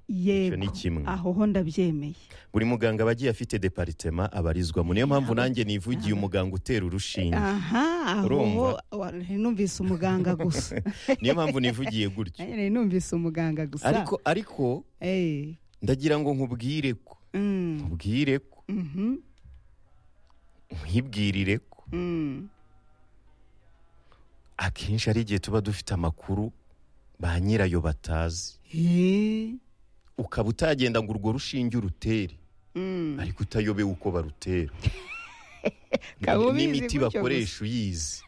yego ni kimwe. aho ho ndabyemeye buri muganga aba agiye afite deparitema abarizwamo niyo mpamvu nanjye nivugiye umuganga utera urushinge aha aho ho Urumva? wa- nari numvise umuganga gusa niyo mpamvu nivugiye gutyo nari numvise umuganga gusa ariko ariko Eh, ndagira ngo nkubwire ko mm, nkubwire ko mhm, nkibwirire ko mm. akenshi hari igihe tuba dufite amakuru ba nyirayo batazi Eh, ukaba utagenda ngo urwo rushinge urutere mm. ariko utayobewe uko barutera Ukaba ubizi n'imiti gutyo gusa. bakoresha uyizi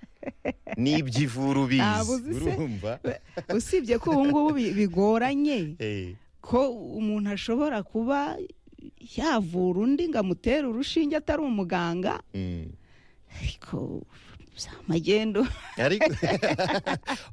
n'ibyo ivura Ntabwo ubizi uzi se? urumva usibye ko ubu ngubu bi- bigoranye Eh, ko umuntu ashobora kuba yavura undi ngo amutere urushinge atari umuganga mm. ariko za magendo ariko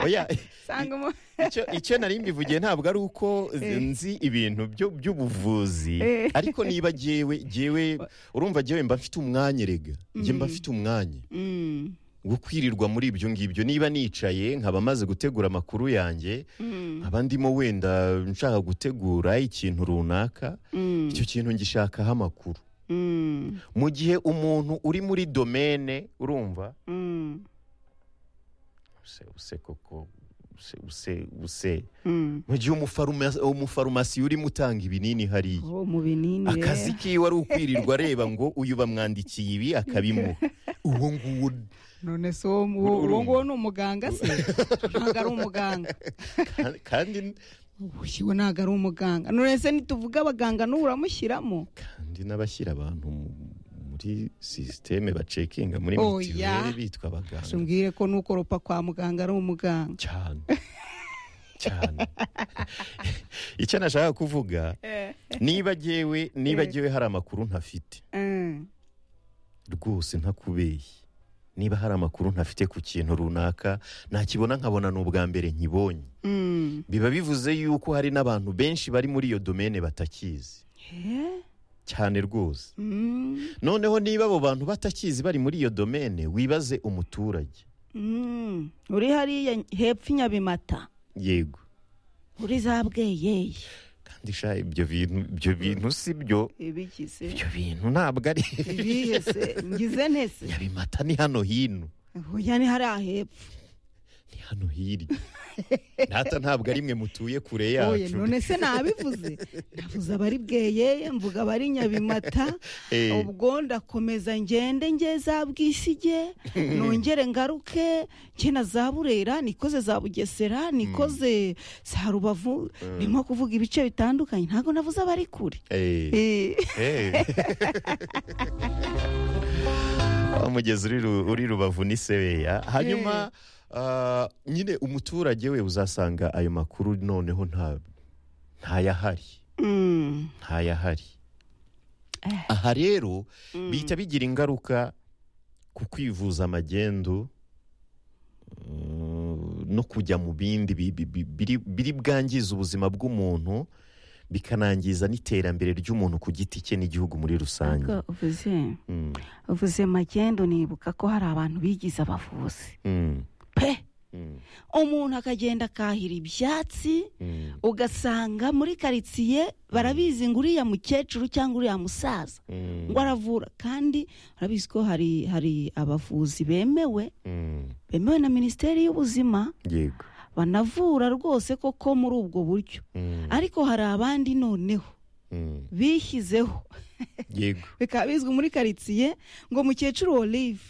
oya usanga umu- icyo icyo nari mbivugiye ntabwo ari uko Eh. nzi ibintu byo- by'ubuvuzi Eh. ariko niba jyewe jyewe urumva jyewe mba mfite umwanya erega njye mba mfite umwanya Mm, wo kwirirwa muri ibyo ngibyo niba nicaye nkaba maze gutegura amakuru yanjye mm, nkaba ndimo wenda nshaka gutegura ikintu runaka mm, icyo kintu ngishakaho amakuru mm, mu gihe umuntu uri muri domene urumva mm, use use koko use use use mm. mu gihe umufarumasi umufarumasi urimo utanga ibinini hariya Oh, mu binini rero. akazi kiwe ari ukwirirwa areba ngo uyu bamwandikiye ibi akabimuha uwo nguwo none se uwo mu- uwo- uwo nguwo ni umuganga se ntabwo ari umuganga kandi- kandi uwo ntabwo ari umuganga none se nituvuga abaganga n'ubu uramushyiramo kandi n'abashyira abantu mu- muri sisiteme bacekinga muri Oya. mitiweli bitwa abaganga sumbwire ko n'ukoropa kwa muganga ari umuganga cyane cyane icyo nashaka kuvuga niba jyewe niba jyewe hari amakuru ntafite Eh, rwose ntakubeye niba hari amakuru ntafite ku kintu runaka nakibona nkabona ni ubwa mbere nkibonye mm. biba bivuze yuko hari n'abantu benshi bari muri iyo domene batakizi Eh, cyane rwose mm, noneho niba abo bantu batakizi bari muri iyo domene wibaze umuturage mm. uri hariya hepfo i nyabimata yego uri za bweyeye kandi sha ibyo bintu ibyo bintu si byo ibigize ibyo bintu ntabwo ari ibihe se ngize ntese nyabimata ni hano hino hoya ni hariya hepfo ni hano hirya ntata ntabwo ari mwe mutuye kure Oye, yacu none se nabivuze navuze abari bweyeye mvuga abari nyabimata Eh. ubwo ndakomeza ngende nge za bwisige nongere ngaruke nge na za burera nikoze za bugesera nikoze za rubavu ndimo kuvuga ibice bitandukanye ntabwo navuze abari kure Eh. Eh, Hey. Wa mugezi uri Ru- uri rubavu ni sebeya hanyuma ah, nyine umuturage we uzasanga ayo makuru noneho nta ntayahari mm, ntayahari Eh. aha rero bihita bigira ingaruka ku kwivuza amagendu mm, no kujya mu bindi bi- bi- bi- biri- biri bwangiza ubuzima bw'umuntu bikanangiza n'iterambere ry'umuntu ku giti cye n'igihugu muri rusange ntabwo uvuze Mm, uvuze magendo nibuka ko hari abantu bigize abavuzi mm, pe mm, umuntu akagenda akahira ibyatsi mm, ugasanga muri karitsiye barabizi ngo uriya mukecuru cyangwa uriya musaza mm, ngo aravura kandi urabizi ko hari hari abavuzi bemewe mm. bemewe na minisiteri y'ubuzima yego banavura rwose koko muri ubwo buryo Mm, ariko hari abandi noneho mm, bishyizeho yego bikaba bizwi muri karitsiye ngo mukecuru olive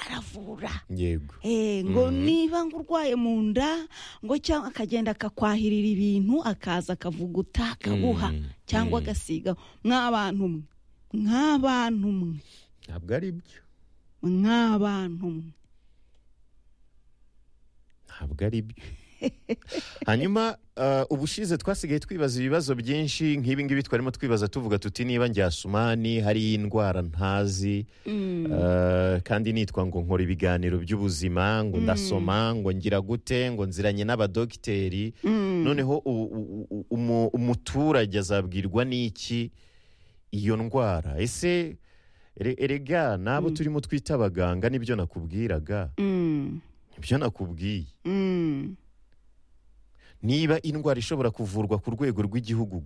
aravura yego Eh, ngo niba ngo urwaye mu nda ngo cyangwa akagenda akakwahirira ibintu akaza akavuguta akaguha Mm, cyangwa mm. agasiga mw'abantu mwe mw'abantu mwe ntabwo ari byo mw'abantu mwe ntabwo ari byo hanyuma eh, ubushize twasigaye twibaza ibibazo byinshi nk'ibi ngibi twarimo twibaza tuvuga tuti niba njyasumani hari indwara ntazi eh, kandi nitwa ngo nkora ibiganiro by'ubuzima ngo ndasoma ngo ngira gute ngo nziranye n'abadogiteri noneho u- u- u- umu- umuturage azabwirwa n'iki iyo ndwara ese ere- erega n'abo turimo twita abaganga nibyo nakubwiraga Mm, nibyo nakubwiye mm, niba indwara ishobora kuvurwa ku rwego rw'igihugu